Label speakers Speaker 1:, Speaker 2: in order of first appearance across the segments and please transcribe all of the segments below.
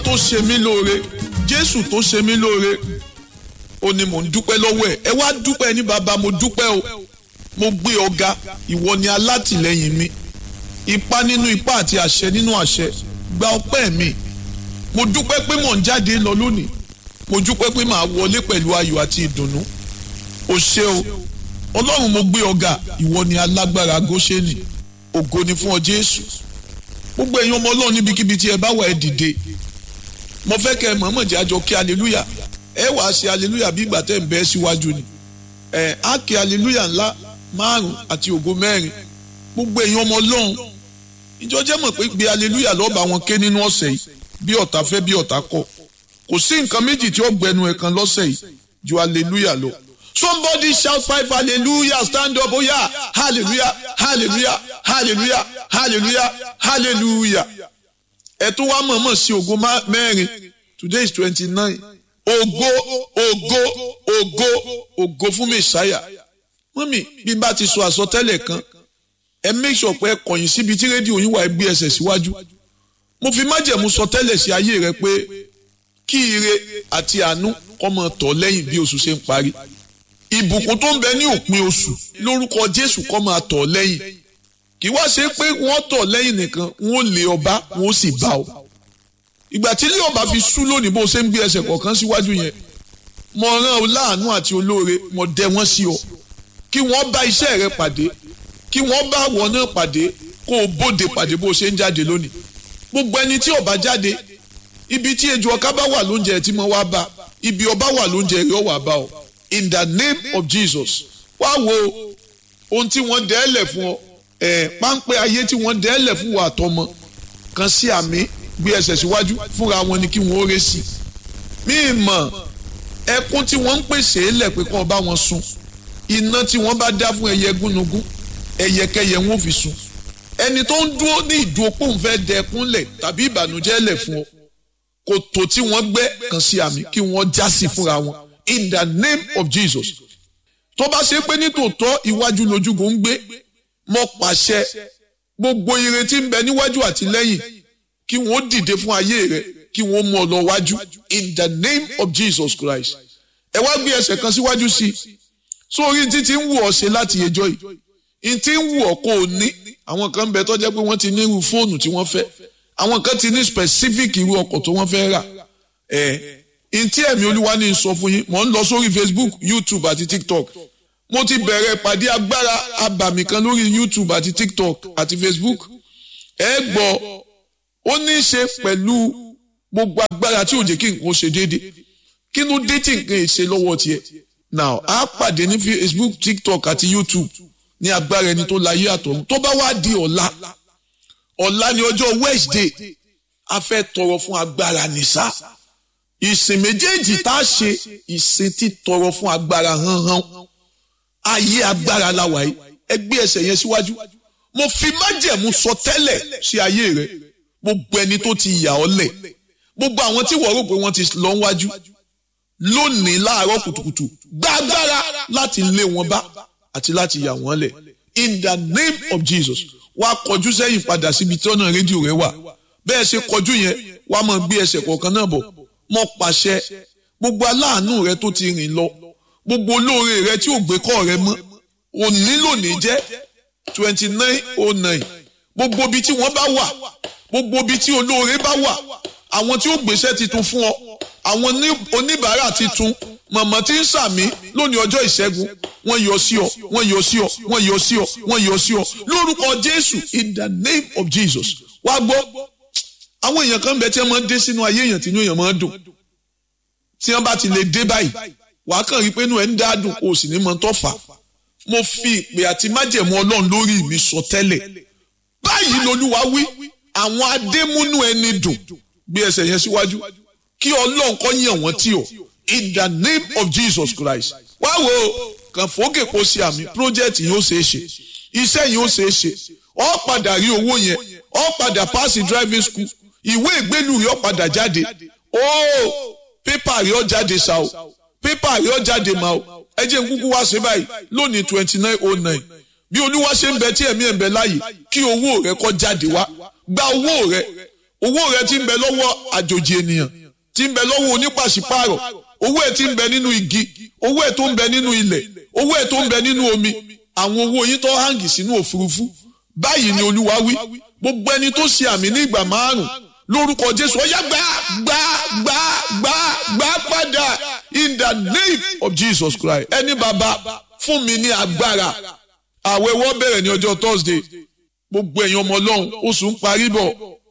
Speaker 1: tó ṣe mí lóore jésù tó ṣe mí lóore ó ní mò ń dúpẹ́ lọ́wọ́ ẹ̀ ẹ wá dúpẹ́ ní bàbá mo dúpẹ́ o mo gbé ọ̀gá ìwọ ni alátìlẹ́yìn mi ipá nínú ipá àti àṣẹ nínú àṣẹ gba ọpẹ́ mi mo dúpẹ́ pé mò ń jáde lọ lónìí mo dúpẹ́ pé màá wọlé pẹ̀lú ayọ̀ àti ìdùnnú o ṣé o ọlọ́run mo gbé ọ̀gá ìwọ ni alágbára góṣẹ́nì ògo ni fún ọ jésù gbogbo ẹ̀yin ọmọ ọlọ́run níbikíbi tí ẹ bá wà ẹ dìde mo fẹ́ kẹ́ ẹ mọ̀ọ́mọ̀ jẹ́ àjọ kí aleluya ẹ wàá ṣe aleluya bí ìgbà tẹ́ ń bẹ́ síwájú ni ẹ á kí aleluya ńlá márùn àti ògo mẹ́rin gbogbo ẹ̀yin ọmọ ọlọ́run ìjọ jẹ́ mọ̀ pé gbé aleluya lọ́ba wọn ké nínú ọ̀sẹ̀ yìí bí ọ̀tá fẹ́ bí ọ̀tá kọ̀ kò sí nǹkan méjì tí ó gbẹnu ẹ̀ kan lọ́sẹ̀ yìí ju aleluya lọ somebody shout five hallelujah stand up oh yeah hallelujah hallelujah hallelujah hallelujah hallelujah ẹ tún wá mọ̀ọ́mọ̀ sí ògo mẹ́rin today is twenty nine ògo ògo ògo ògo fún mẹ́sàáyà mọ́mì bí n bá ti sọ àsọtẹ́lẹ̀ kan ẹ make sure pé ẹ kọ̀yìn síbi tí rédíò yín wà ẹ gbé ẹsẹ̀ síwájú mo fi májẹ̀mú sọ tẹ́lẹ̀ sí ayé rẹ pé kí ire àti àánú kó máa tọ̀ lẹ́yìn bí oṣù ṣe ń parí ìbùkún tó ń bẹ ní òpin oṣù lórúkọ Jésù kó máa tọ̀ lẹ́yìn kì í wá ṣe pé wọ́n tọ̀ lẹ́yìn nìkan wọ́n lé ọba wọ́n sì bá ọ ìgbà tí ilé ọba fi sú lónìí bó ṣe ń gbé ẹsẹ̀ kọ̀ọ̀kan síwájú yẹn mo rán ọ láàánú àti olóore mo dẹ wọ́n sí ọ kí wọ́n bá iṣẹ́ rẹ pàdé kí wọ́n bá wọn náà pàdé kó o bóde pàdé bó ṣe ń jáde lónìí gbogbo ẹni tí ọba jáde ibi tí ejò ọká bá wà lóúnjẹ tí mo wá bá ibi ọba wà lóúnjẹ rẹ wà bá ọ in the name of Jesus wá wo ohun tí wọ́n dẹ́ẹ̀lẹ̀ fún ọ ẹ̀ páńpẹ́ ayé tí wọ́n dẹ́ẹ̀lẹ̀ fún wa àtọmọ kan sí àmì gbé ẹsẹ̀ síwájú fúnra wọn ni kí wọ́n ó ré sí mí mọ̀ ẹkún tí wọ́n ń pèsè é lẹ̀ pé kí wọ́n bá wọn sun iná tí wọ́n bá dá fún ẹyẹ gúnugún ẹyẹkẹyẹ wọn ò fi sun ẹni tó ń dúró ní ìdúró pòun fẹ́ dẹkún lẹ̀ tàbí ìbànújẹ́ lẹ̀ fún ọ kòtò tí wọ́n gbẹ́ kan sí àmì kí wọ́n já sí fúnra wọn in the name of Jesus tó bá ṣe pé nítòótọ́ iwájú lójúgun ń gbé mo pàṣẹ gbogbo ire tí ń bẹ níwájú àti lẹ́yìn kí wọ́n dìde fún ayé rẹ kí wọ́n mú ọ lọ wájú in the name of Jesus Christ ẹ wá gbé ẹsẹ̀ kan síwájú sí i sórí títí ń wù ọ́ ṣe láti ẹjọ́ yìí ntí ń wù ọ́ kó o ní àwọn kan bẹ tó jẹ́ pé wọ́n ti ní irú fóònù tí wọ́n fẹ́ àwọn kan ti ní specific irú ọkọ̀ tó wọ́n fẹ́ rà ẹ̀ ntí ẹ̀mí olúwa ní sọ fún yín mò ń lọ sórí Facebook YouTube àti TikTok mo ti bẹ̀rẹ̀ ìpàdé agbára abàmì kan lórí YouTube àti TikTok àti Facebook ẹ gbọ́ ó ní í ṣe pẹ̀lú gbogbo agbára tí ò jẹ́ kí nǹkan ṣe déédéé kí ló dé tí nǹkan ṣe lọ́wọ́ tiẹ̀ now a pàdé ní Facebook TikTok àti YouTube ní agbára ẹni tó láyé àtọ̀run tó bá wá di ọ̀la ọ̀la ní ọjọ́ Wednesday a fẹ́ tọrọ fún agbára nìṣá ìsìn méjèèjì tá a ṣe ìsìn tí tọrọ fún agbára hánhán ayé agbára la wà yìí ẹ gbé ẹsẹ̀ yẹn síwájú mo fi májẹ̀mú sọ tẹ́lẹ̀ sí ayé rẹ gbogbo ẹni tó ti yà ọ́ lẹ̀ gbogbo àwọn tí wọ́n rò pé wọ́n ti lọ wájú lónìí láàárọ̀ kùtùkùtù gba agbára láti lé wọn bá àti láti yà wọ́n lẹ̀ in the name of Jesus wá kọjú sẹ́yìn padà síbi tí ọ̀nà rédíò rẹ wà bẹ́ẹ̀ ṣe kọjú yẹn wá máa gbé ẹsẹ̀ kọ̀ọ̀kan náà bọ̀ mo pàṣẹ gbogbo aláàánú rẹ tó ti rìn lọ gbogbo olóore rẹ tí ò gbé kọ́ rẹ mọ́ òní lónìí jẹ́ twenty nine oh nine gbogbo ibi tí wọ́n bá wà gbogbo ibi tí olóore bá wà àwọn tí ó gbéṣẹ́ titun fún ọ àwọn oníbàárà titun mọ̀mọ́ tí ń sàmí lónìí ọjọ́ ìṣẹ́gun wọ́n yọ sí ọ wọ́n yọ sí ọ wọ́n yọ sí ọ wọ́n yọ sí ọ lórúkọ Jésù in the name of Jesus wá gbọ́ àwọn èèyàn kan bẹ tí wọ́n máa ń dé sínú ayé èèyàn tí inú èèyàn máa ń dùn tí wọ́n bá ti lè dé báyìí wàá kàn rí pé inú ẹ̀ ń dá dùn o sì ní mọ tó fà mo fi ìpè àti májẹ̀mú Ọlọ́run lórí mi sọ tẹ́lẹ̀ báyìí lolúwa wí àwọn adémúnú ẹni dùn gbé ẹsẹ̀ yẹn síwájú kí Ọlọ́run kó yàn wọ́n tì ọ́ in the name of Jesus Christ wá wo kàn fòókè kó ṣe àmì project yìí ó ṣeé ṣe iṣẹ́ yìí ó ṣeé ṣe ọ padà rí owó yẹn ọ padà pass driving school ìwé ìgbélú rí ọ padà jáde ó pépà rí ọ jáde ṣá o pépà rí ọ jáde mà o ẹ jẹ́ n kúkú wá ṣe báyìí lónìí twenty nine oh nine bí olúwa ṣe ń bẹ tí ẹ̀mí ẹ̀ ń bẹ láàyè kí owó rẹ kó jáde wá gba owó rẹ owó rẹ ti ń bẹ lọ́wọ́ àjòjì ènìyàn ti ń bẹ lọ́wọ́ onípàṣípààrọ̀ owó ẹ̀ ti ń bẹ nínú igi owó ẹ̀ tó ń bẹ nínú ilẹ̀ owó ẹ̀ tó ń bẹ nínú omi àwọn owó yín tó hàngì sínú òfurufú báyìí ni olúwa wí gbogbo ẹni tó ṣe àmì ní ìgbà márùn lórúkọ jésù ọyá gbà gbà gbà gbà gbà padà in the name of jesus christ ẹni bàbá fún mi ní agbára àwẹ̀ wọ́n bẹ̀rẹ̀ ní ọjọ́ thursday gbogbo ẹ̀yin ọmọ ọlọ́run oṣù ń parí bọ̀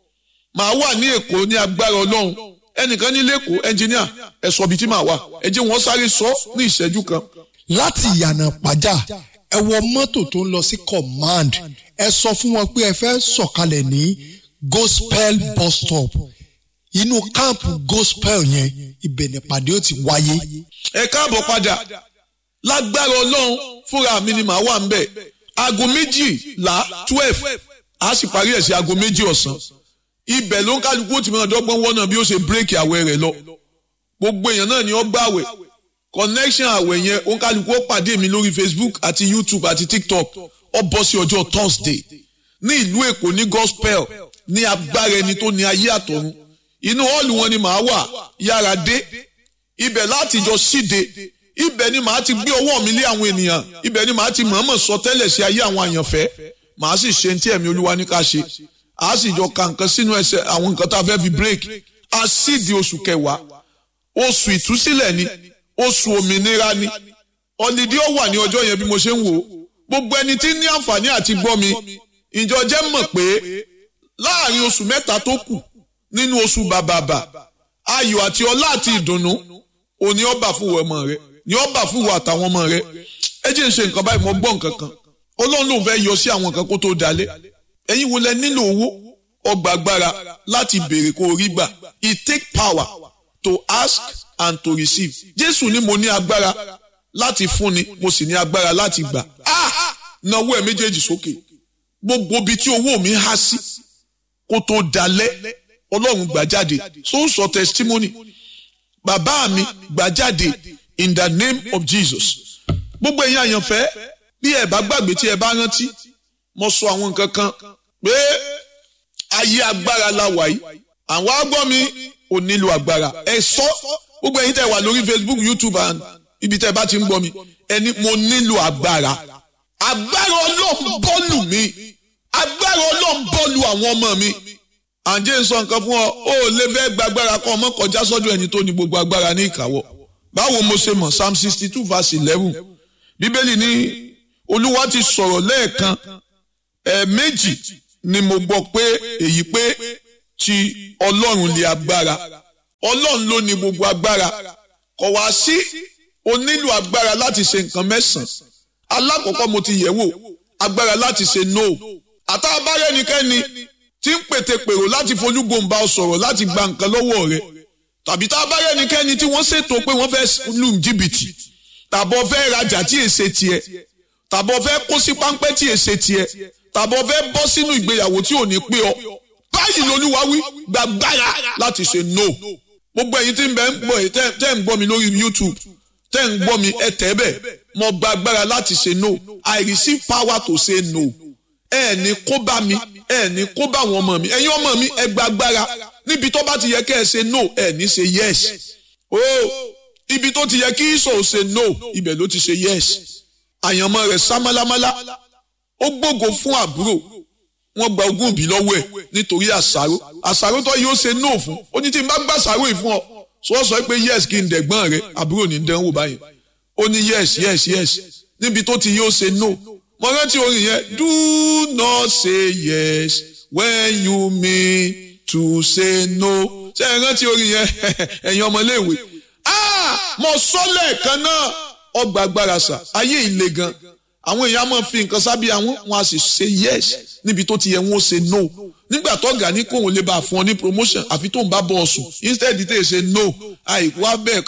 Speaker 1: màá wà ní èkó ní agbára ọlọ́run ẹnìkan ní lẹ́kọ̀ọ́ ẹnjìníà ẹ sọ ibi tí màá wà ẹ jẹ́ wọ́n sáré sọ ní ìṣẹ́jú kan.
Speaker 2: láti ìyànà pàjá ẹ wọ mọ́tò tó ń lọ sí command ẹ sọ fún wọn pé ẹ fẹ́ sọ̀kalẹ̀ ní gospel bus stop inú káàmpù gospel yẹn ibẹ̀ nípàdé ó ti wáyé.
Speaker 1: ẹ káàbọ̀ padà lágbára ọlọ́run fúnra mi ni màá wà ń bẹ̀ aago méjìlá twelve a sì parí ẹ̀ sí aago méjì ọ̀sán ibẹ̀ ló ń kálukú ó ti máa dọ́gbọ́n wọ́nà bí ó ṣe bírèkì àwẹ̀ rẹ̀ lọ gbogbo èèyàn náà ni ó gbàwẹ̀ connection àwẹ̀ yẹn ó ń kálukú ó pàdé mi lórí facebook àti youtube àti tiktok ó bọ́ sí ọjọ́ thursday ní ìlú èkó ní gospel ní agbára ẹni tó ní ayé àtọ̀run inú hall wọn ni màá wà yára dé ibẹ̀ láti jọ síde ibẹ̀ ni màá ti gbé ọwọ́ mi lé àwọn ènìyàn ibẹ̀ ni màá ti mọ̀ọ́mọ̀ sọ tẹ́lẹ̀ sí ayé àwọn àyànfẹ́ màá sì ṣe tí ẹ̀mí olúwa ní ká ṣe a sì jọ ka nǹkan sínú ẹsẹ̀ àwọn nǹkan tá a fẹ́ fi break a sì di oṣù kẹwàá oṣù ìtúsílẹ̀ ni oṣù òmìnira ni ọ̀lìdí ó wà ní ọjọ́ yẹn bí mo ṣe ń wò ó gbogbo ẹni tí ní àǹfààní àti gbọ́ mi ìjọ jẹ́ mọ̀ pé láàrin oṣù mẹ́ta tó kù nínú oṣù bàbàbà ayọ̀ àti ọlá àti ìdùnnú òní ọba fún wọ ọmọ rẹ ní ọba fún wọ àtàwọn ọmọ rẹ ẹ jẹ́ ń ṣe nǹkan báyìí mo gbọ́ nǹkan kan ọlọ́run lòun fẹ́ yọ sí àwọn nǹkan kó tó dalẹ̀ ẹ̀yin wo lẹ nílò owó ọgbà agbára láti béèrè kó rí gbà it take power to ask and to receive jésù ní mo ní agbára láti fúnni mo sì ní agbára láti gbà ah náwó ẹ méjèèjì sókè gbogbo ibi tí owó mi há sí kó tó dalẹ̀ ọlọ́run gbà jáde so ń sọ testimony bàbá mi gbà jáde in the name of jesus gbogbo ẹ̀yin àyànfẹ́ bí ẹ bá gbàgbé tí ẹ bá rántí mo sọ àwọn nǹkan kan pé ayé agbára la wà yìí àwọn agbọ́ mi ò nílò agbára ẹ sọ gbogbo ẹ̀yin tẹ́ wà lórí facebook youtube and ibi tẹ́ bá ti ń gbọ́ mi ẹni mo nílò agbára agbára ọlọ́run bọ́ọ̀lù mi agbára ọlọ́run bọ́ọ̀lù àwọn ọmọ mi àǹjẹ́ ń sọ nǹkan fún ọ ó lè fẹ́ gbàgbára kọ́ ọmọ kọjá sọ́dọ̀ ẹni tó ní gbogbo agbára ní ìkáwọ́ báwo mo ṣe mọ̀ psalm sixty two verse eleven bíbélì ní olúwa ti sọ̀rọ̀ lẹ́ẹ̀kan ẹ̀ẹ̀mejì ni mo gbọ́ pé èyí pé ti ọlọ́run lè agbára ọlọ́run ló ní gbogbo agbára kò wá sí o nílò agbára láti ṣe nǹkan mẹ́sàn-án alákọ̀ọ́kọ́ mo ti yẹ̀ wò agbára láti ṣe no àtàbárẹ́ ẹnikẹ́ni tí ń pètè pèrò láti folúgbòǹba ọ sọ̀rọ̀ láti gba nǹkan lọ́wọ́ rẹ̀ tàbí tá a bá rẹ́ni kẹ́ni tí wọ́n ṣètò pé wọ́n fẹ́ lù jìbìtì tàbọ̀ fẹ́ rajà tí èsè tiẹ̀ tàbọ̀ fẹ́ kó sí páńpẹ́ tí èsè tiẹ̀ tàbọ̀ fẹ́ bọ́ sínú ìgbéyàwó tí ò ní pé ọ báyìí lolúwa wí gbàgbára láti ṣe no gbogbo ẹ̀yin tí ń bẹ ń gbọ́ ẹ̀ tẹ́ ń gbọ́ mi lórí YouTube tẹ́ ń gbọ́ mi ẹ tẹ́ bẹ̀ mo gba agbára láti ṣe no I receive power to say no ẹ ní kó bá mi ẹ ní kó bá àwọn ọmọ mi ẹ̀yin ọmọ mi ẹ gba agbára níbi tó bá ti yẹ kẹ́ ẹ ṣe no ẹ ní ṣe yes o ibi tó ti yẹ kí ìṣò ṣe no ibẹ̀ ló ti ṣe yes àyànmọ́ rẹ̀ sá málámálá ó gbógo fún àbúrò wọ́n gba ogún ìbí lọ́wọ́ ẹ̀ nítorí àṣàrò àṣàrò tó yóò ṣe no fún ó ní tí n bá gbà àṣàrò yìí fún ọ sọ sọ pé yes kí n dẹ̀gbọ́n rẹ àbúrò ní dánwò báyìí ó ní yes yes yes níbi tó ti yóò ṣe no mo rántí orin yẹn do not say yes when you mean to say no ṣé ẹ rántí orin yẹn ẹ̀yin ọmọléèwé ah mo sọ lẹ́ẹ̀kan náà ọgbà agbára sà ayé ìle gan àwọn èèyàn máa fi nǹkan sábẹ́ àwọn wọn a sì ṣe yes níbi tó ti yẹ wọn ó ṣe no nígbà tó ga ní kóun lè bá a fún ọ ní promotion àfi tó ń bá bọ́ ọ sùn instead tẹ̀ ṣe no àìkú abẹ́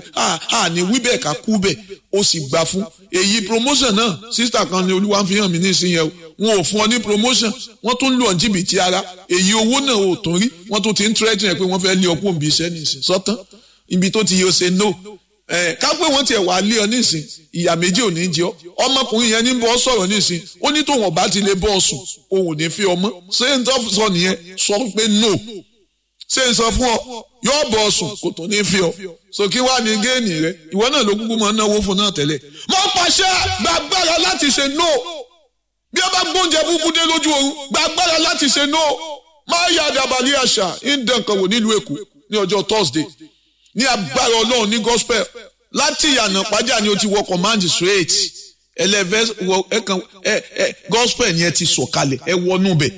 Speaker 1: àní wí bẹ́ẹ̀ ká kú bẹ́ẹ̀ ó sì gbà fún èyí promotion náà sísítà kan ní olúwa fi hàn mí nísìnyẹn o wọn ò fún ọ ní promotion wọ́n tún lù ọ́ jìbìtì ara èyí owó náà ò tún rí wọ́n tún ti ń tírẹ́tì rẹ̀ pé wọ́n fẹ́ lé ọkọ̀ òbí iṣẹ́ nìsín sọ́tán ibi tó ti yẹ ó ṣe no ẹ ká pé wọ́n tiẹ̀ wà lé ọ nísìn ìyà méjì ò ní jẹ ọ́ ọmọkùnrin yẹn ní bọ́ sọ̀rọ̀ nísìn ó ní tóun ọ̀bá ti lè bọ́ ọ sùn òun ò ní fi ọmọ ṣé n tó sọ nìyẹn sọ pé no ṣé n sọ fún ọ yóò bọ̀ ọ̀sùn kò tó ní fi ọ so kí wàá ní géènì rẹ ìwọ náà ló kúkú máa ń náwó fún náà tẹ́lẹ̀ mo pàṣẹ gbàgbára láti ṣe no bí a bá gbóúnjẹ búburú dé lójú oorun gbàgbára láti ṣe no máa yà dàbàlì àṣà ń dàn kan wò nílùú èkó ní ọjọ́ thursday ní agbára ọlọ́run ní gospel láti ìyànà pàjá ni o ti wọ command straight ẹlẹ́fẹ́ wọ ẹ̀kan ẹ ẹ gospel ni ẹ ti sọ̀kalẹ̀ ẹ wọnú bẹ̀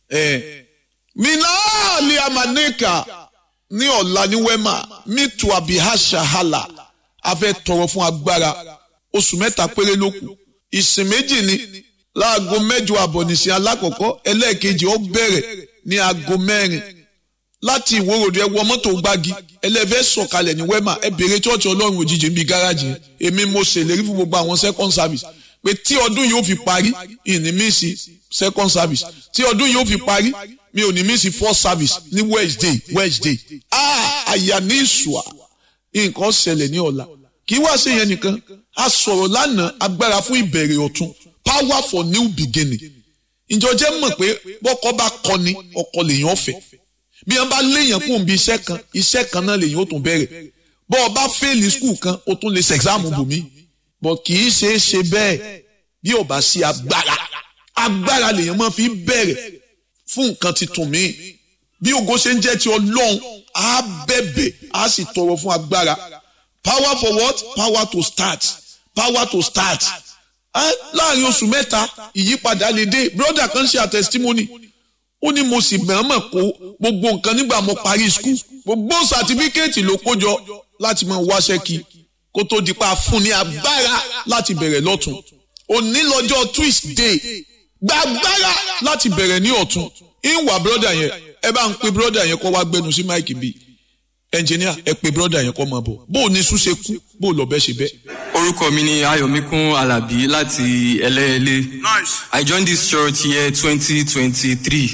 Speaker 1: ẹ minaali amaneka ní ọ̀la ní wema mitu abihasha hala a fẹ́ tọrọ fún agbára oṣù mẹ́ta péré ló kù ìsìn méjì ni láago mẹ́jọ àbọ̀ nìsín alákọ̀ọ́kọ́ ẹlẹ́ẹ̀kejì ó bẹ̀rẹ̀ ní aago mẹ́rin láti ìwòròdú ẹ wọ mọ́tò gbági ẹlẹ́fẹ́ sọ̀kalẹ̀ ní wema ẹ bèrè chọ́ọ̀chì ọlọ́run òjijì ń bi gáràjì yẹn èmi mo ṣèlérí fún gbogbo àwọn second service pé tí ọdún yóò fi parí ìní mísì second service tí ọdún yóò fi parí mi ò ní mísì first service ní wednesday wednesday ah àyà ní ìṣùà nǹkan ṣẹlẹ̀ ní ọ̀la kì í wá sí yẹn nìkan a sọ̀rọ̀ lánàá agbára fún ìbẹ̀rẹ̀ ọ̀tun power for new beginning ìjọ jẹ́ mọ̀ pé bọ́kọ bá kọni ọkọ lèèyàn fẹ́ bí wọn bá léèyàn kún un bí iṣẹ́ kan iṣẹ́ kan náà lèèyàn ó tún bẹ̀rẹ̀ bọ́ ọ bá fẹ́ẹ̀lì skul kan ó tún lè ṣe ẹ̀sáàmù bùnmí bọ́ kì í ṣe é ṣe bẹ́ẹ̀ bí ò bá sí agbára agbára lèèyàn máa fi bẹ̀rẹ̀ fún nǹkan tuntun míì bí ògo ṣe ń jẹ́ ti ọlọ́run á bẹ̀bẹ̀ á sì tọrọ fún agbára power for what power to start power to start láàrin oṣù mẹ́ta ìyípadà lè dé brother kan ṣe àtẹsítímọ́nì ó ní mo sì mọ̀ọ́mọ̀ kó gbogbo nǹkan nígbà mo parí skul gbogbo sàtífíkẹ́ẹ̀tì ló kójọ láti máa wáṣẹ́ kí kó tó di pa fún ní agbára láti bẹ̀rẹ̀ lọ́tún òní lọ́jọ́ twist day gbàgbára láti bẹ̀rẹ̀ ní ọ̀tún ìwà brother yẹn ẹ bá ń pe brother yẹn kó wá gbẹnu sí máìkì bíi ẹnjìníà ẹ pe brother yẹn kó máa bọ̀ bó o ní sùn ṣe kú bó o lọ bẹ́ ṣe bẹ́.
Speaker 3: orúkọ mi ni ayọ̀míkún alábí láti ẹlẹ́ẹ̀lẹ́
Speaker 4: Nice.
Speaker 3: i joined this church year twenty twenty three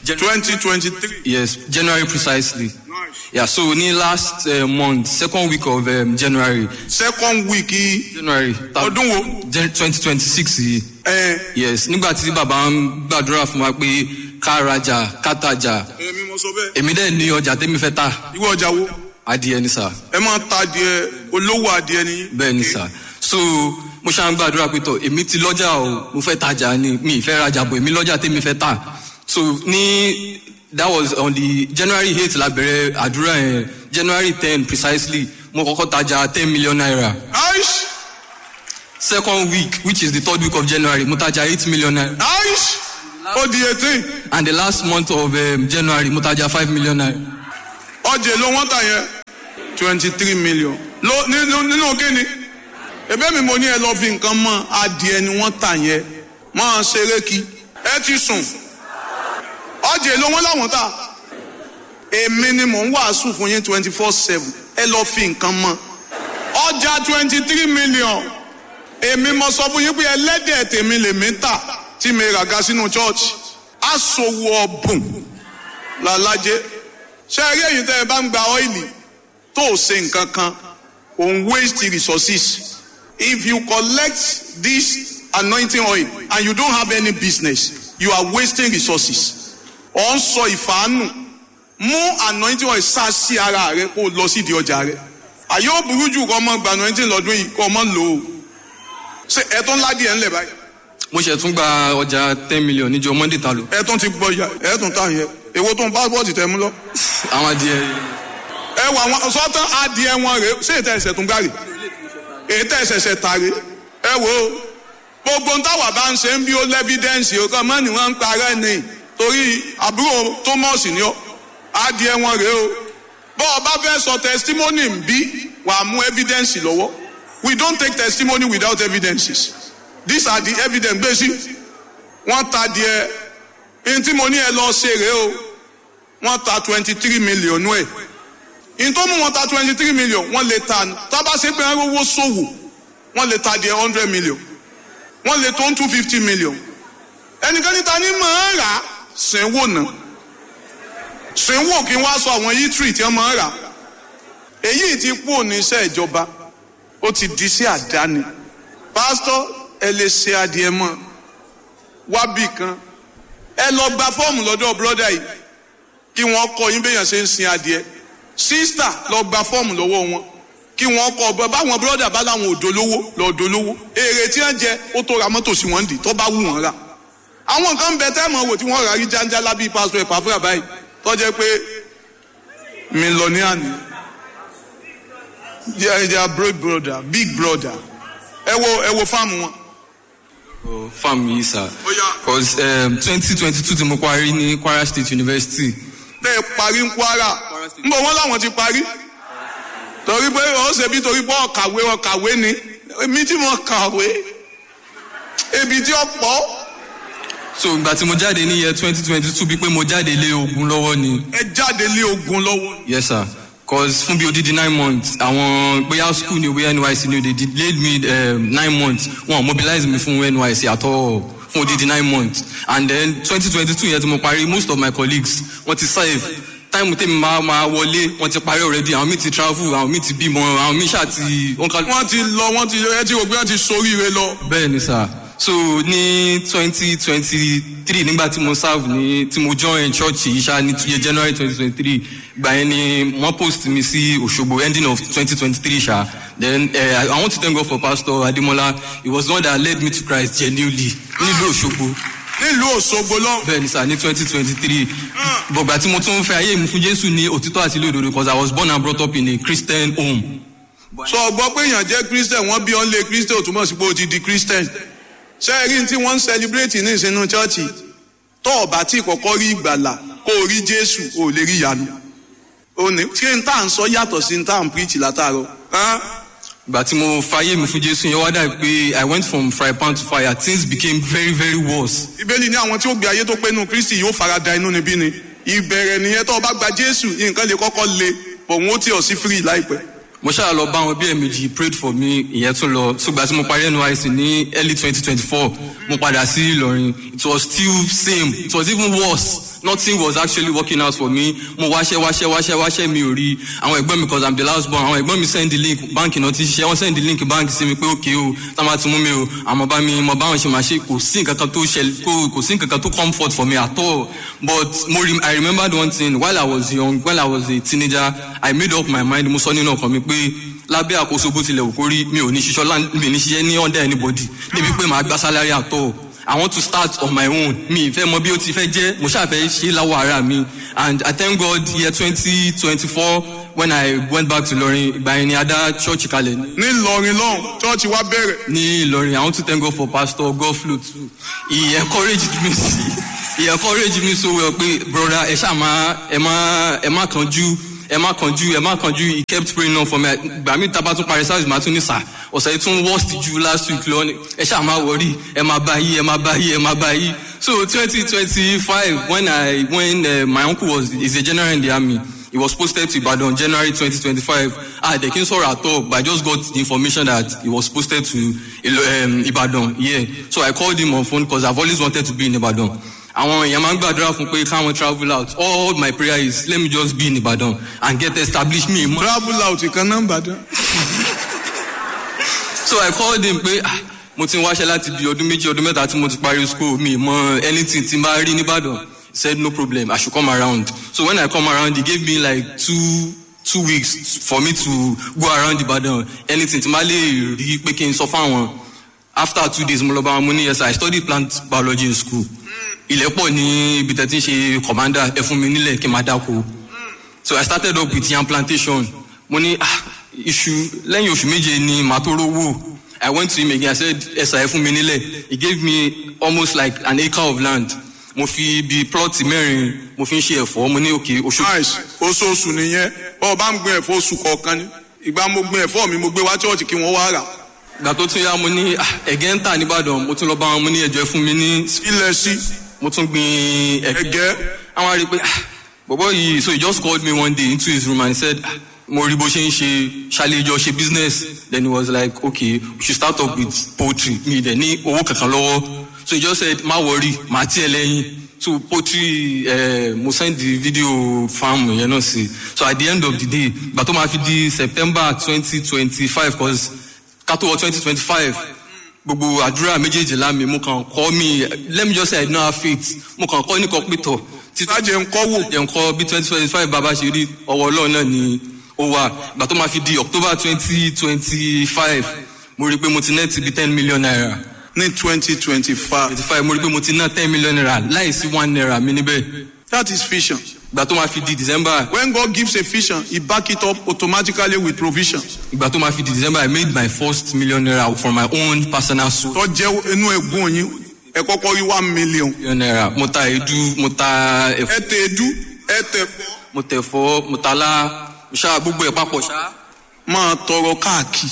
Speaker 4: 2023.
Speaker 3: yes january precisely
Speaker 4: Nice.
Speaker 3: yeah so ní last uh, month second week of um, january
Speaker 4: Second week yìí,
Speaker 3: january
Speaker 4: ọdún wo?
Speaker 3: twenty twenty six yìí
Speaker 4: Ẹ
Speaker 3: yes nígbà tí bàbá ń gbàdúrà fún wa pé ká rajà ká tajà
Speaker 4: èmi mo sọ bẹ́ẹ̀.
Speaker 3: èmi dẹ̀ ní ọjà tẹ́mi fẹ́ tà
Speaker 4: Ìwọ ọjà wo?
Speaker 3: adìẹ ni sà
Speaker 4: Ẹ máa ta adìẹ olówó adìẹ ni.
Speaker 3: bẹ́ẹ̀ ni sà so mo ṣáà ń gbàdúrà pé tọ̀ èmi ti lọ́jà o mo fẹ́ tajà ni mi ì fẹ́ rajà bọ̀ èmi lọ́jà tẹ́mi fẹ́ tà so ní that was on the january eight la bẹ̀rẹ̀ àdúrà yẹn january ten precisely mo kọ́kọ́ tajà ten million naira
Speaker 4: Nice.
Speaker 3: second week which is the third week of january mo tajà eight million naira
Speaker 4: Nice. Ó di eighteen.
Speaker 3: and the last month of um, january mo tajà five million naira
Speaker 4: Ọjà èlò wọ́n tà yẹn. twenty three million. Ló nínú nínú kíni? Ẹbẹ́ mi mo ní ẹ lọ fi nǹkan mọ́ adìẹ ni wọ́n tà yẹn. Máa ṣeré kí. Ẹ ti sùn. Ọjà èlò wọn làwọn tà. Èmi ni mò ń wàásù fún yín twenty four seven. Ẹ lọ fi nǹkan mọ́. Ọjà twenty three million. Èmi mo sọ fún yín pé ẹlẹ́dẹ̀ tèmi lèmi tà tí mi ràga sínú chọ́ọ̀chì. Aṣòwò ọ̀bùn làlájẹ́ ṣé ẹ rí èyí tẹ́ ẹ bá ń gba ọ́ìlì tó o ṣe nǹkan kan òun waste resources if you collect this anointing oil and you don't have any business you are wasting resources ọ̀ ń sọ ìfàánù mú anointing oil sá sí ara rẹ kó o lọ sídìí ọjà rẹ àyè ó burú jù kọ́ ọmọ gba anointing lọ́dún yìí kọ́ ọmọ lò ó ṣe ẹ tó ń ládìí ẹ ńlẹ̀ báyìí
Speaker 3: mo ṣe tún gba ọjà ten million níjọ monday ta lò
Speaker 4: ẹ tó ti gbọ́ ya ẹ tó ń tà yẹ èwo tó ń pásítọ̀tì tẹ mú lọ.
Speaker 3: àwọn adìẹ
Speaker 4: ẹ wà wọn sọtán adìẹ wọn rèé ṣé ètò ẹsẹ tún gbàrè ètò ẹsẹsẹ tàrè ẹ wò ó gbogbo ń táwà bá ń ṣe ń bí ó lẹ́fídẹ́ǹsì ó kàn mọ́ ni wọ́n ń parẹ́ ni torí àbúrò thomas ni ó adìẹ wọn rèé o bọ́ ọ bá fẹ́ sọ testimony ń bí wàá mú evidence lọ́wọ́ we don't take testimony without evidences these are the evidence gbé sí wọ́n ta díẹ̀ ní tí mo ní ẹ lọ ṣe rèé o wọ́n ta twenty three million nú ẹ̀ in tó mú wọn ta twenty three million wọ́n lè ta tábà ṣe pé wọ́n rówó ṣòwò wọ́n lè ta di hundred million wọ́n lè tó two fifty million ẹnikẹ́ni ta ni máa ń rà á sẹ́wọ́ náà sẹ́wọ́ kí wọ́n á sọ àwọn yítírì tí wọ́n máa ń rà èyí ti kú oníṣẹ́ ìjọba ó ti di sí àdáni pásítọ̀ ẹ lè ṣe adìẹ mọ́ wábì kan ẹ lọ gba fọ́ọ̀mù lọ́dọ̀ bọ́dà yìí kí wọ́n kọ́ yín béèyàn ṣe ń sin adìẹ sísítà lọ gba fọ́ọ̀mù lọ́wọ́ wọn kí wọ́n kọ́ ọba báwọn bírọ́dà bá láwọn òdo lówó lọ́ọ́dọ̀ lówó èrè tí wọ́n jẹ ó tó ra mọ́tò sí wọn dì tó bá wù wọ́n rà àwọn nǹkan bẹ tẹ́ mọ̀ wò tí wọ́n rà rí jáńjálá bíi pásítọ̀ ẹ̀pà fúra báyìí tó jẹ́ pé mílíọ̀nìà ni they are, they are big brother big brother ẹ wo ẹ wo fáàmù wọn.
Speaker 3: Oh, farm yìí sir
Speaker 4: Ó yá.
Speaker 3: cause twenty twenty two tí mo parí ní Kwara State University
Speaker 4: tẹ́ ẹ parí ń kwara ń bọ̀ wọ́n láwọn ti parí torí pé ó ṣe bí torí pé ọ̀kàwé ọ̀kàwé ni èmi tí mo kàwé ebi tí ó pọ̀
Speaker 3: so ìgbà tí mo jáde ní year twenty twenty two bí pé mo jáde lé ogun lọ́wọ́ ni
Speaker 4: ẹ jáde lé ogun lọ́wọ́
Speaker 3: yes sir cause fún bí odidi nine months àwọn bóyá school ni bóyá NYSC ni they delayed me um, nine months wọn mobilize me fún NYSC at all fún odidi nine months and then twenty twenty two yẹn tí mo parí most of my colleagues wọ́n ti serve time tèmi máa máa wọlé wọ́n ti parí already àwọn míì ti travel àwọn míì ti bímọ àwọn míì ṣáà ti wọ́n ká
Speaker 4: wọ́n ti lọ wọ́n ti ẹ ti rò pé wọ́n ti soríire lọ
Speaker 3: bẹ́ẹ̀ ni sir so ní twenty twenty three nígbà tí mo serve ní tí mo join church yìí ṣá ní tuye january twenty twenty three gbà yẹn ni wọ́n post mi sí Òṣogbo ending of twenty twenty three ṣá then uh, I, I want to thank God for pastor Ademola he was the one that led me to Christ genuinely nílùú Òṣogbo
Speaker 4: nílùú Òṣogbo lọ
Speaker 3: bẹ́ẹ̀ ni sir ní twenty twenty three bọ̀gbà tí mo tún fẹ́ ayé mi fún Jésù ní òtítọ́ àti lódodo because I was born and brought up in a Christian home.
Speaker 4: sọ gbọ́ pé èèyàn jẹ́ christian wọ́n bí ọ́n lé christian ò túmọ̀ sí pé ó ti di christian ṣé ẹ rí tí wọ́n ń celebrate ní ìsinú chọ́ọ̀chì tó o bá tí kọ́kọ́ rí ìgbàlà kó o rí jésù o ò lè rí ìyanu o ní ṣé n tá à ń sọ yàtọ̀ sí n tá à ń preach látàárọ̀ hàn?
Speaker 3: ìgbà tí mo fàyè mi fún Jésù yẹn wá dà pé I went from fry pan to fire things became very very worse.
Speaker 4: bíbélì ní àwọn tí ó gbé ayé tó pé nù kristi yóò fara da inú níbí ni ìbẹ̀rẹ̀ nìyẹn tó o bá gba jésù nǹkan lè kọ́kọ́ le bọ̀ wọ́n ó tì ọ́ sí free láìpẹ́
Speaker 3: mo ṣáà lọ bá wọn bí ẹ̀mejì he prayed for me ìyẹn tún lọ ṣùgbọ́n tí mo parí NYSC ní early twenty twenty four mo padà sí Ìlọrin it was still same it was even worse nothing was actually working out for me mo wáṣẹ́ wáṣẹ́ wáṣẹ́ wáṣẹ́ mi ò rí àwọn ẹ̀gbọ́n mi cause i'm the last born àwọn ẹ̀gbọ́n mi send the link báńkì náà ti ṣiṣẹ́ wọ́n send the link báńkì sí mi pé okay o tá a máa ti mú mi o àmọ́ bá mi mo bá wọn ṣe máa ṣe kò sí nǹkan kan tó ṣẹlẹ̀ kò kò sí nǹkan kan tó comfort for me at all but mo re i remembered one thing while i was young while i was a teenager i made up my mind mo sọ nínú ọkàn mi pé lábẹ́ àkóso bó tilẹ̀ wù kó rí mi ò ní ṣiṣọ́ lá mi ò ní ṣiṣẹ́ ní under anybody débi pé màá gba salary at all I want to start on my own mi ìfẹ́ mọ bí ó ti fẹ́ jẹ́ mo ṣàfẹ́ ṣe láwọ̀ ara mi and I thank God year twenty twenty four when I went back to Ìlọrin ìgbà yẹn ni a dá church kalẹ̀ ní
Speaker 4: ní Ìlọrin lọ́hùn chọ́ọ̀chì wa bẹ̀rẹ̀
Speaker 3: ní Ìlọrin I want to thank God for Pastor Godflow too he encouraged me he encouraged me so well pé brother ẹ ṣáà má ẹ má ẹ má kánjú ẹ má kánjú ẹ má kánjú he kept praying on for me gbà mí tá a bá tún parí service màá tún ní sà ọ̀sẹ̀ yìí tún worst ju last week lọ ni ẹ ṣáà má worry ẹ má bá yí ẹ má bá yí ẹ má bá yí so twenty twenty five when I when uh, my uncle was is a general in the army he was posted to Ibadan January twenty twenty five ah the king sorrow at all but I just got the information that he was posted to um, Ibadan yeah so I called him on phone because I've always wanted to be in Ibadan àwọn èèyàn máa ń gbàdúrà fún pé káwọn travel out all my prayer is let me just be in Ibadan and get established me mọ.
Speaker 4: travel out kan náà Ìbàdàn.
Speaker 3: so I called him pé ah mo ti ń wáṣẹ́ láti bí ọdún méjì ọdún mẹ́ta tí mo ti parí school mi mọ anything tí n bá rí nìbàdàn he said no problem I should come around so when I come around he gave me like two two weeks for me to go around Ibadan anything tí n bá lè rí pé kí n sọ fáwọn after two days mo lọ bá wọn mo ní yes I studied plant biology in school ilẹ̀ pọ̀ ní ibi tẹ́ ti ń ṣe commander ẹ fún mi nílẹ̀ kí n máa dáko so I started up with yam plantation mo ní ah iṣu lẹ́yìn oṣù méje ni màá tó rówó I went to him again I said ẹ̀sà ẹ fún mi nílẹ̀ he gave me almost like an acre of land mo fi bí plot mẹ́rin mo fi ń ṣe ẹ̀fọ́ mo ní òkè oṣù
Speaker 4: nice oṣooṣù nìyẹn bọ́ọ̀ bá ń gbin ẹ̀fọ́ oṣù kọ̀ọ̀kan ni ìgbà mo gbin ẹ̀fọ́ mi mo gbé wá chọ́ọ̀chì kí wọ́n wá rà
Speaker 3: ìgbà tó tún yá mo ní ah, ẹ̀gẹ́ ń tà nìbàdàn mo tún lọ bá wọn mo ní ẹ̀jọ̀ ẹ fún mi ní
Speaker 4: ilẹ̀ sí
Speaker 3: mo tún gbin ẹ̀gẹ́
Speaker 4: ẹ̀gẹ́
Speaker 3: àwọn àrí pé ah bọ̀bọ̀ yìí so he just called me one day into his room and he said ah mo rí bó ṣe ń ṣe ṣàlejò ṣe business then he was like okay we should start up with poultry mi dẹ̀ ní owó kankan lọ́wọ́ so he just said má worry màá tiẹ̀ lẹ́yìn so poultry uh, mo send the video farm yẹn náà sí so at the end of the day gbà tó máa fi di september twenty twenty five cause kátó wọ twenty twenty five gbogbo àdúrà méjèèjì lámì mo kàn kọ́ mi let me just say i don't have faith mo kàn kọ́ nìkan pétọ̀ títí
Speaker 4: sájẹ ń kọ́ wò
Speaker 3: jẹ́ nǹkan bí twenty twenty five bàbá ṣe rí ọwọ́ ọlọ́run náà ni ó wà ìgbà tó máa fi di october twenty twenty five mo rí i pé mo ti net bí ten million naira
Speaker 4: ní twenty twenty five
Speaker 3: twenty five mo rí i pé mo ti ná ten million naira láìsí one naira mi níbẹ̀
Speaker 4: that is vision
Speaker 3: ìgbà tó máa fi di december
Speaker 4: when God gives a vision he back it up automatically with provision
Speaker 3: ìgbà tó máa fi di december i made my first million naira from my own personal source
Speaker 4: tó jẹ́ inú ẹ̀gbọ́n yín ẹ kọ́kọ́ rí one million
Speaker 3: million naira mo ta èédú mo ta
Speaker 4: ẹ
Speaker 3: ẹ̀fọ́
Speaker 4: tẹ edu ẹ tẹ fọ́
Speaker 3: mo tẹ̀fọ́ mo ta lá mo ṣá gbogbo ẹ̀ papọ̀ ṣá
Speaker 4: máa tọrọ káàkiri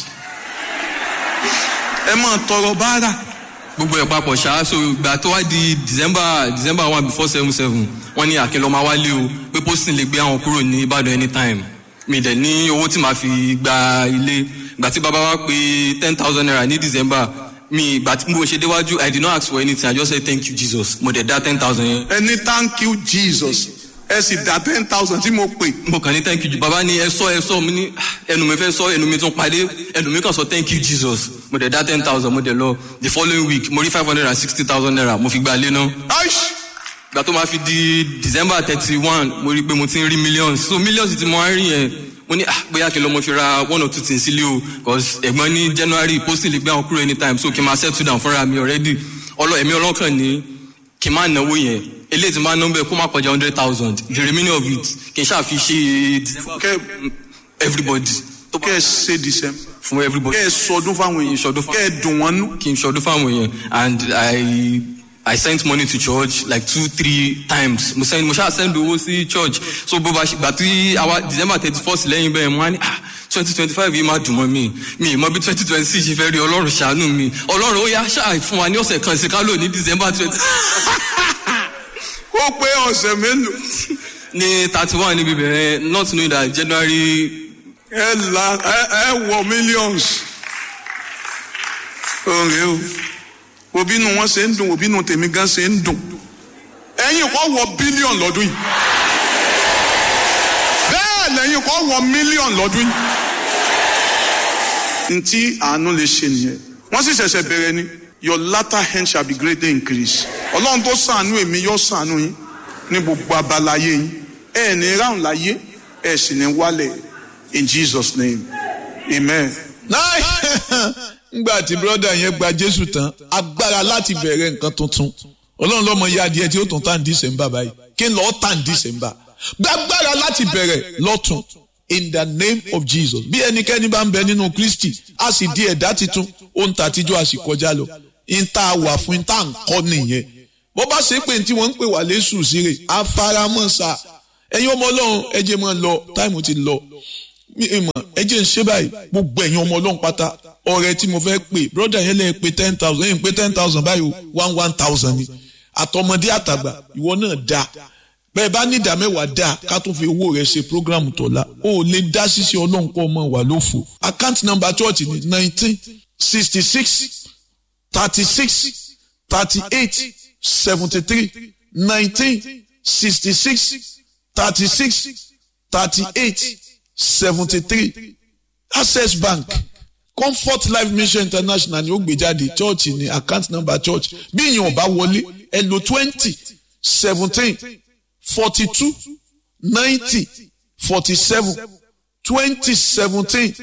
Speaker 4: ẹ máa tọrọ báárà
Speaker 3: gbogbo ẹ̀ papọ̀ ṣá so ìgbà tó wá di december december one before seven seven wọ́n ní àkẹ́lọ́ máa wálé o pé posting lè gbé àwọn kúrò ní ìbàdàn anytime mi dẹ̀ ní owó tí màá fi gba ilé ìgbà tí bàbá wa pé ten thousand naira ní december mi ìgbà tí mo ṣe déwájú i did not ask for anything i just say thank you jesus mo dẹ̀ dá ten thousand yẹn
Speaker 4: ẹ ní thank you jesus ẹ sì dá ten thousand tí mo pè
Speaker 3: mo kàn ní thank you bàbá ní ẹ sọ ẹ sọ mo ní "Ah, ẹnu mi fẹ́ sọ ẹnu mi tún padé ẹnu mi kàn sọ thank you jesus mo dẹ̀ dá ten thousand mo dẹ̀ lọ the following week mo rí five hundred and sixty thousand naira mo fi gba ilé náà
Speaker 4: aish
Speaker 3: ìgbà tó máa fi di december thirty one mo rí i pé mo ti ń rí millions so millions tí mo wá ń rí yẹn mo ní ah bóyá kí n lọ mo fi ra one or two things sílé o cause ẹ̀gbọ́n ní january posting lè gbé àwọn kúrò anytime so kí n máa settle down fúnra mi already ọlọ ẹ̀mí ọlọ́kàn ní kí n máa náwó yẹn eléyìí tí n bá ná bẹ́ẹ̀ kó má kọjá hundred thousand the remaining of it kí n ṣáà fi ṣe December
Speaker 4: kẹ
Speaker 3: everybody tó bá
Speaker 4: kẹ ẹ ṣe december
Speaker 3: fún everybody
Speaker 4: kẹ ẹ sọdún fáwọn èèyàn
Speaker 3: Sọdún fún-
Speaker 4: kẹ ẹ dùn wọn nú
Speaker 3: kí n ṣọdún fáwọn èèyàn and i i sent money to church like two three times mo send mo ṣáà send owó sí church so bó bá ṣe gbà tí àwa december thirty first lẹ́yìn bẹ́ẹ̀ mo á ní ah twenty twenty five yìí máa dùn mọ́ mi mi ì mọ bí twenty twenty six ṣe fẹ́ rí ọlọ́run ṣàánú mi ọlọ́run ó yá ṣáà fún wa ní ọ̀sẹ̀ kan sí ká lò ní december twenty
Speaker 4: ó pé ọ̀sẹ̀ mélòó
Speaker 3: ní thirty one níbi bẹ̀rẹ̀ not knowing that january
Speaker 4: ẹ la ẹ ẹ wọ millions òrè o òbínú wọn ṣe ń dùn òbínú tèmi gan ṣe ń dùn ẹ̀yin kọ́ wọ bílíọ̀n lọ́dún yìí bẹ́ẹ̀ lẹ́yìn kọ́ wọ mílíọ̀n lọ́dún yìí ntí àánú lè ṣe nìyẹn wọ́n sì ṣẹ̀ṣẹ̀ bẹ̀rẹ̀ ni your latter hand shall be greatly increased ọlọ́run tó ṣàánú èmi yóò ṣàánú yín ní gbogbo abala ayé yín ẹ̀ ní ráhùn láyé ẹ̀ sì ní wálẹ̀ in jesus name amen.
Speaker 1: náà ngbà tí brọ́dà yẹn gba jésù tán agbára láti bẹ̀rẹ̀ nǹkan tuntun ọlọ́run lọ́mọ ya adìẹ tí ó tún tàn dísẹ̀mbà báyìí kí n lọ́ọ́ tàn dísẹ̀mbà gbàgbára láti bẹ̀rẹ̀ lọ́tún in the name of jesus bí ẹnikẹ́ni bá ń bẹ nínú kristi a sì di ẹ̀dá titun ohun tàtijọ́ a sì kọjá lọ in tá a wà fún in tá a ń kọ́ nìyẹn bó bá ṣe pé tí wọ́n ń pè wá lẹ́sù síre afaramọ́ sa ẹ̀yin ọmọ ọlọ́run ẹ jẹ́ máa lọ táìmù ti lọ mi ì mọ̀ ẹ jẹ́ ń ṣe báyìí gbogbo ẹ̀yin ọmọ ọlọ́run pátá ọ̀rẹ́ tí mo fẹ́ pè broda yẹn lè pe ten thousand ẹ̀yin pé ten thousand báyìí one one thousand ni àtọmọdé àtàgbà ìwọ náà dá bẹ́ẹ̀ bá ní ìdá mẹ́wàá dá ká tún fi owó rẹ̀ ṣe program tọ̀la o ò lè dá ṣíṣe ọlọ́run kọ́ ọmọ wà lófo account number church ni nineteen sixty six thirty six thirty eight seventy three nineteen sixty six thirty six thirty eight seventy three access bank comfort life mission international ni ó gbé jáde church ní account number church bí ìyẹn ọba wọlé ẹ lò twenty seventeen forty two ninety forty seven twenty seventeen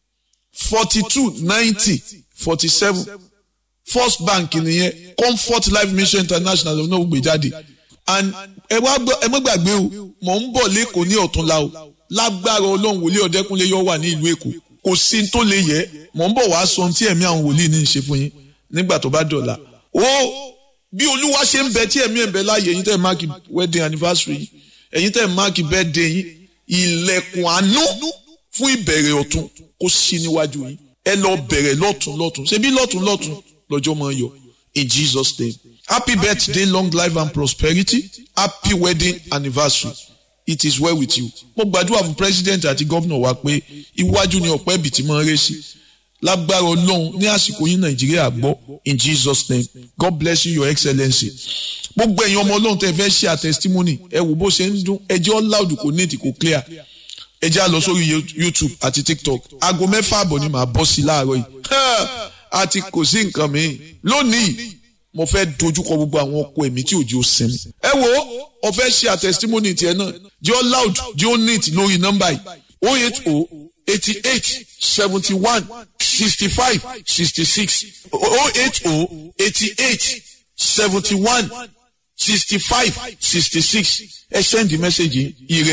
Speaker 1: forty two ninety forty seven first bank nìyẹn comfort life mission international ló náà gbé jáde and ẹ wá gbọ́ ẹ má gbàgbé o mò ń bọ̀ lẹ́kọ̀ọ́ ní ọ̀túnla o lágbára ọlọ́run wòlíì ọ̀dẹ́kúnlé yọ wà ní ìlú èkó kò sí tó lè yẹ mò ń bọ̀ wá sọ ohun tí ẹ̀mí àwọn wòlíì ní í ṣe fún yín nígbà tó bá dọ̀la o bí olúwa ṣe ń bẹ tí ẹ̀mí ẹ̀ ń bẹ láàyè ẹ̀yin tẹ́ ẹ̀ máàkì wedding anniversary yìí ẹ̀yin tẹ́ ẹ̀ máàkì birthday yín ilẹ̀kùn àánú fún ìbẹ̀rẹ̀ ọ̀tun kó ṣí níwájú yín ẹ lọ bẹ̀rẹ̀ lọ́tún lọ́tún ṣebí lọ́tún lọ́tún lọ́jọ́ máa yọ in Jesus name happy birthday long life and prosperity happy wedding anniversary it is well with you. mo gbàdúrà fún president àti gómìnà wa pé iwájú ni ọ̀pẹ́ ibì tí máa ń ré sí lágbára ọlọ́run ní àsìkò yín nàìjíríà gbọ́ in jesus name god bless you your excellency. gbogbo ẹ̀yin ọmọ ọlọ́run tẹ́ fẹ́ ṣe à testimony ẹ wò bó ṣe ń dún ẹjẹ́ loud kò ní ètì kò clear ẹ já lọ sórí youtube àti tiktok aago mẹ́fà àbọ̀ ni màá bọ́ sí láàárọ̀ yìí àti kò sí nǹkan mìíràn lónìí mo fẹ́ dojúkọ gbogbo àwọn ọkọ ẹ̀mí tí òjò sinmi. ẹ wo ọ̀fẹ́ ṣe àtẹ̀sítímọ́nì tiẹ̀ náà jẹ́ ọ́ loud jẹ́ ọ́ neat lórí nọ́mbà yìí o eight o eighty eight seventy one sixty five sixty six o eight o eighty eight seventy one sixty five sixty six ẹ send the message yìí ire.